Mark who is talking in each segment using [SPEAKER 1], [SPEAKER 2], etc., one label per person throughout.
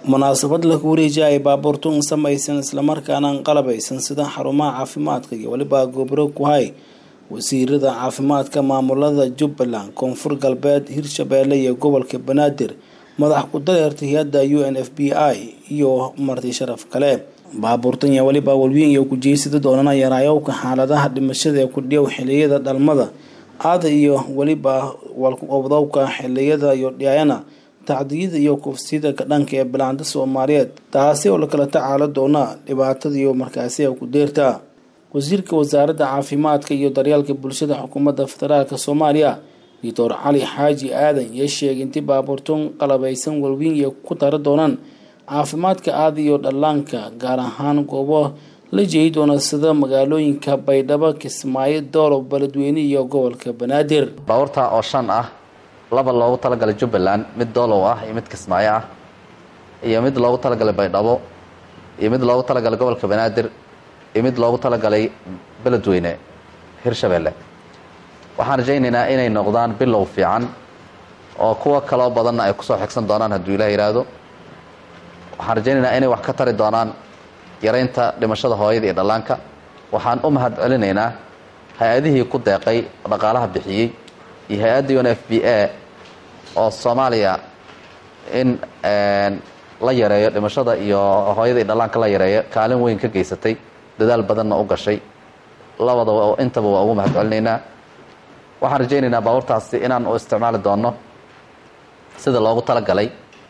[SPEAKER 1] munaasabad lagu wareejiya ay baabuurtu un samaysan islamarkaana an qalabaysan sida xarumaha caafimaadka iyo weliba gobro ku hay wasiirada caafimaadka maamulada jubbaland koonfur galbeed hirshabeelle iyo gobolka banaadir madax ku-dareerta hay-adda u n f b i iyo marti sharaf kale baabuurtan iyo weliba walweyn iyo kujeysada doonana yaraayowka xaaladaha dhimashada ee kudhiyow xiliyada dhalmada aada iyo weliba walkuqobdowka xiliyada iyo dhiyayana tacdiyada iyo kufsida dhanka ee bilaanta soomaaliyeed taasi oo lakala tacaalo doona dhibaatada iyo markaasi ku deerta wasiirka wasaaradda caafimaadka iyo daryeelka bulshada xukuumadda federaalk soomaaliya doctor cali xaaji aadan iyo sheegay intii baabuurtun qalabaysan walweyn iyo ku tara doonaan caafimaadka aada iyo dhallaanka gaar ahaan goobo la jeedi doona sida magaalooyinka baydhabo kismaayo doolob beledweyne iyo gobolka banaadir
[SPEAKER 2] baabuurta oo shan ah laba loogu talagalay jubbaland mid doolow ah iyo mid kismaayo ah iyo mid loogu talagalay baydhabo iyo mid loogu talagalay gobolka banaadir iyo mid loogu talagalay beledweyne hirshabeelle waxaan rajaynaynaa inay noqdaan bilow fiican oo kuwa kaloo badanna ay kusoo xigsan doonaan hadduu ilaah yidhaahdo waxaan rajaynaynaa inay wax ka tari doonaan yaraynta dhimashada hooyada iyo dhallaanka waxaan u mahad celinaynaa hay-adihii ku deeqay dhaqaalaha bixiyey iyo hay-adda un f b a oo soomaaliya in la yareeyo dhimashada iyo hooyada iyo dhallaanka la yareeyo kaalin weyn ka geysatay dadaal badanna u gashay labadaba intaba waa ugu mahad celinaynaa waxaan rajaynaynaa baabuurtaasi inaan u isticmaali doonno sida loogu talagalay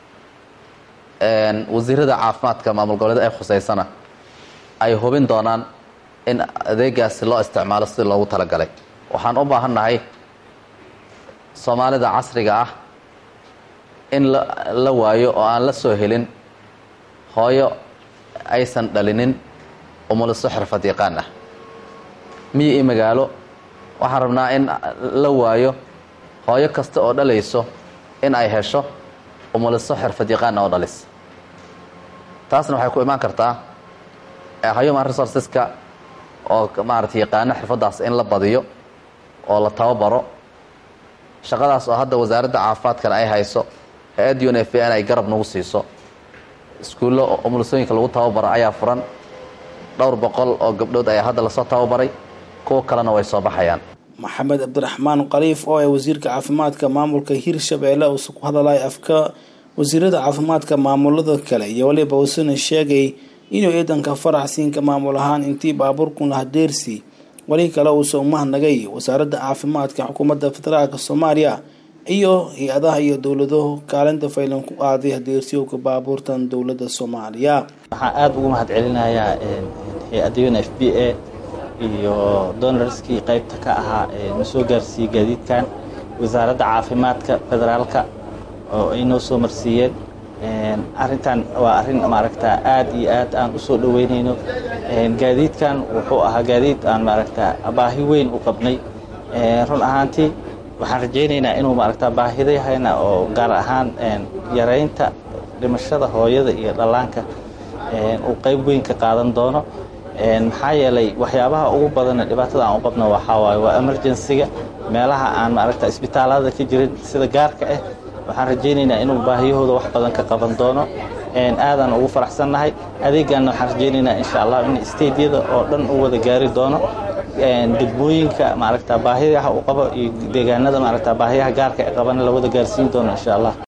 [SPEAKER 2] wasiirada caafimaadka maamul goboleed ay khuseysana ay hubin doonaan in adeegaasi loo isticmaalo sida loogu talagalay waxaan u baahannahay soomaalida casriga ah in la waayo oo aan la soo helin hooyo aysan dhalinin umuliso xirfad yaqaan ah miyi iyo magaalo waxaan rabnaa in la waayo hooyo kasta oo dhalayso in ay hesho umuliso xirfad yaqaana oo dhalis taasna waxay ku imaan kartaa human resourceska oo maarata yaqaano xirfaddaas in la badiyo oo la tababaro shaqadaas oo hadda wasaaradda caafimaadkana ay hayso hay-adda un f n ay garab nagu siiso iskuullo umulisooyinka lagu tababaro ayaa furan dhowr boqol oo gabdhood ayaa hadda lasoo tababaray kuwo kalena way soo baxayaan
[SPEAKER 1] maxamed cabdiraxmaan khaliif oo ah wasiirka caafimaadka maamulka hirshabeelle uuse ku hadalay afka wasiirada caafimaadka maamulada kale iyo waliba uusana sheegay inuu ciidanka faraxsiinka maamul ahaan intii baabuurkun hadeersi wali kale uuse umahnagay wasaaradda caafimaadka xukuumadda federaalk soomaaliya iyo hay-adaha iyo dowladahu kaalinta faylan ku qaaday hadeersiyowka baabuurtan dowladda soomaaliya
[SPEAKER 3] waxaan aada ugu mahad celinayaa hay-adda un f b a iyo donorskii qaybta ka ahaa na soo gaarsiiyey gaadiidkan wasaaradda caafimaadka federaalka oo ay noo soo marsiiyeen arrintan waa arrin maaragta aad iyo aad aan u soo dhoweynayno gaadiidkan wuxuu ahaa gaadiid aan maaragta baahi weyn u qabnay run ahaantii waxaan rajaynaynaa inuu maaragta baahidahayna oo gaar ahaan yaraynta dhimashada hooyada iyo dhallaanka uu qayb weyn ka qaadan doono maxaa yeelay waxyaabaha ugu badana dhibaatada aan u qabno waxaa waaye waa emergensiga meelaha aan maaragta isbitaalada ka jirin sida gaarka ah waxaan rajaynaynaa inuu baahiyahooda wax badan ka qaban doono aadaan ugu faraxsannahay adeegaanna waxaan rajaynaynaa insha allah in stadiyada oo dhan u wada gaari doono degmooyinka maaragta baahiyaha uu qabo iyo deegaanada maaragta baahiyaha gaarka ee qabana la wada gaarsiin doono insha allah